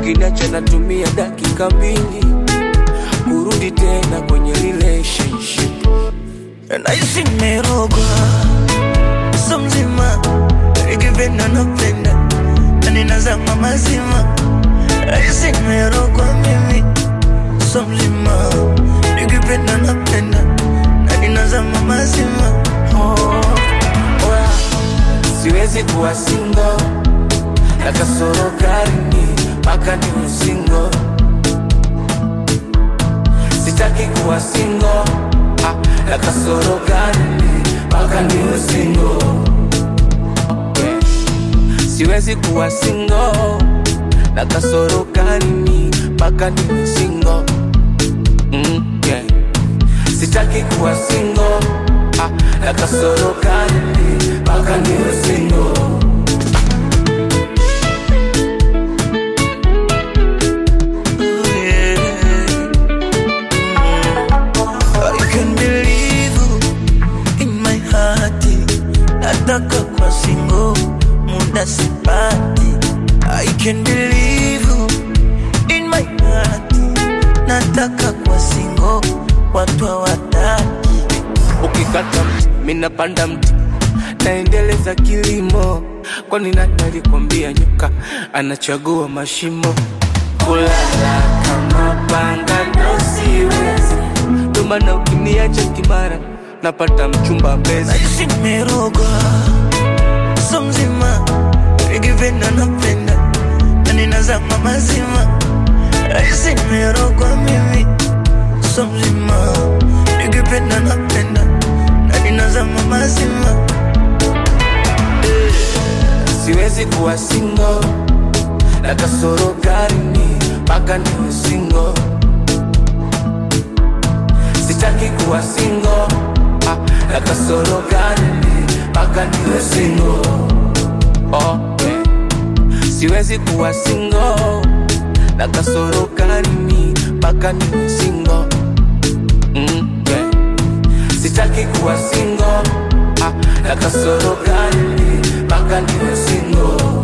ukiniacha natumia dakika mbili kurudi tena kwenye relationship nahisi nimerogwa so mzima nikipenda napenda na ninazama mazima nahisi nimerogwa mimi so mzima nikipenda napenda na ninazama mazima oh, oya, siwezi kuwa singo na kasoro karini mpaka ni usingo sitaki kuwa singo ah, na kasoro karini mpaka ni usingo yeah. siwezi kuwa singo na kasoro karini mpaka ni usingo mm, yeah. sitaki kuwa singo ah, na kasoro karini mpaka ni usingo Oh, yeah. I can believe you in my heart. Nataka kwa singo muda sipati. I can believe you in my heart. Nataka kwa singo watu hawataki. ukikata mti minapanda mti naendeleza kilimo kwani nani alikwambia nyoka anachagua mashimo kulala kama panga ndo siwezi ndomana ukiniacha kimara napata mchumba mbezi Naishi nimerogwa so mzima, nikipenda napenda na ninazama mazima. Naishi nimerogwa mimi so mzima, nikipenda napenda na ninazama mazima. siwezi kuwa singo na kasoro karini mpaka niwe singo sitaki kuwa singo ah, na kasoro karini mpaka niwe singo oh, yeah. siwezi kuwa singo na kasoro karini mpaka niwe singo mm, yeah. sitaki kuwa singo ah, na kasoro karini mpaka niwe singo